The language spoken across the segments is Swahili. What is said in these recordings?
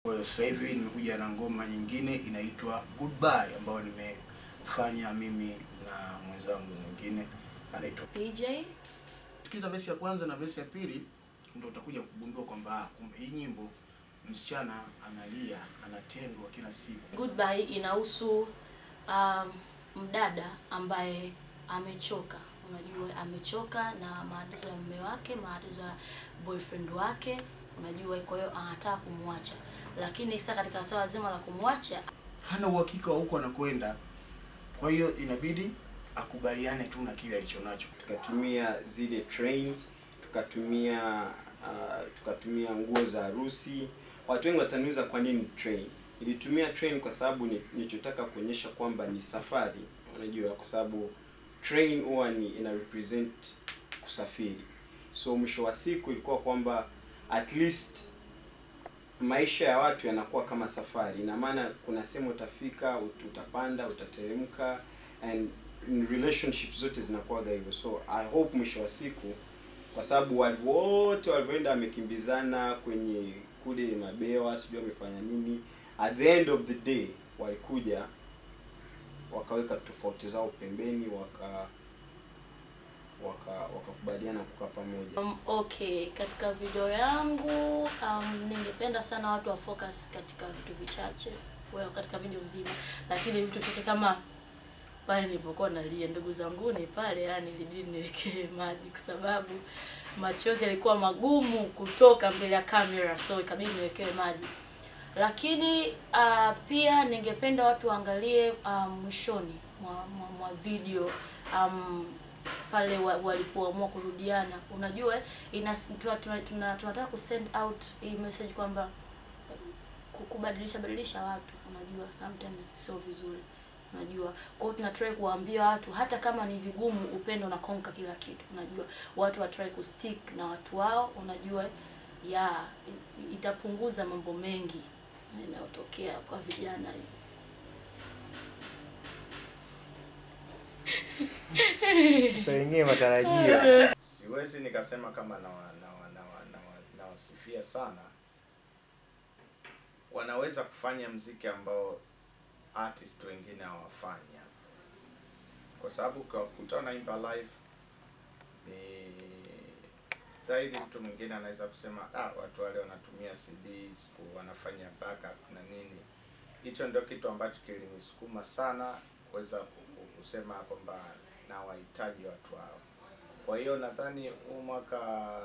Kwa hiyo sasa hivi nimekuja na ngoma nyingine inaitwa Goodbye ambayo nimefanya mimi na mwenzangu mwingine anaitwa PJ Sikiza vesi ya kwanza na vesi ya pili ndio utakuja kugundua kwamba ah, kumbe hii nyimbo msichana analia, anatendwa kila siku. Goodbye inahusu um, mdada ambaye amechoka, unajua amechoka na maadizo ya mume wake, maadizo ya boyfriend wake, unajua, kwa hiyo anataka kumwacha, lakini sasa katika swala zima la kumwacha Hana uhakika wa huko anakwenda, kwa hiyo inabidi akubaliane tu na kile alichonacho. tukatumia zile train tukatumia uh, tukatumia nguo za harusi watu wengi wataniuza kwa nini train ilitumia train kwa sababu ni- nilichotaka kuonyesha kwamba ni safari unajua kwa sababu train huwa ni ina represent kusafiri so mwisho wa siku ilikuwa kwamba at least maisha ya watu yanakuwa kama safari ina maana kuna sehemu utafika ut- utapanda utateremka and in relationship zote zinakuwaga hivyo so i hope mwisho wa siku kwa sababu watu wote walivyoenda wamekimbizana kwenye kule mabewa sijui wamefanya nini at the end of the day walikuja wakaweka tofauti zao pembeni waka waka wakakubaliana kukaa pamoja Um, okay, katika video yangu um, ningependa sana watu wa focus katika vitu vichache well, katika video nzima, lakini vitu vichache kama pale nilipokuwa nalia, ndugu zangu, ni pale yani ilibidi niwekee maji kwa sababu machozi yalikuwa magumu kutoka mbele ya kamera, so ikabidi niwekewe maji. Lakini uh, pia ningependa watu waangalie uh, mwishoni mwa, mwa, mwa video um, pale wa- walipoamua kurudiana. Unajua ina tuna, tuna, tuna, tunataka ku send out hii message kwamba ku- kubadilisha badilisha watu, unajua sometimes sio vizuri, unajua. Kwa hiyo tuna try kuwaambia watu hata kama ni vigumu, upendo unakonka kila kitu, unajua. Watu wa try ku stick na watu wao, unajua ya i- itapunguza mambo mengi yanayotokea kwa vijana Saa ingine matarajio Siwezi nikasema kama nawa- nawa- nawa- nawa- nawasifia sana. Wanaweza kufanya mziki ambao artist wengine hawafanyi hapa, kwa sababu ukiwakuta wanaimba live ni zaidi. Mtu mwingine anaweza kusema ah, watu wale wanatumia CDs ku- wanafanya backup na nini. Hicho ndio kitu ambacho kilinisukuma sana kuweza ku- ku- kusema kwamba nawahitaji watu hao. Kwa hiyo nadhani huu mwaka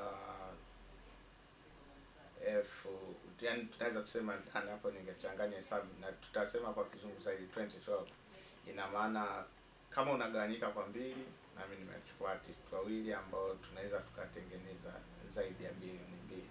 elfu yani tunaweza kusema ndani hapo, ningechanganya hesabu na tutasema kwa kizungu zaidi 2012 ina maana kama unagawanyika kwa mbili, nami nimechukua artist wawili ambao tunaweza tukatengeneza zaidi ya bilioni mbili.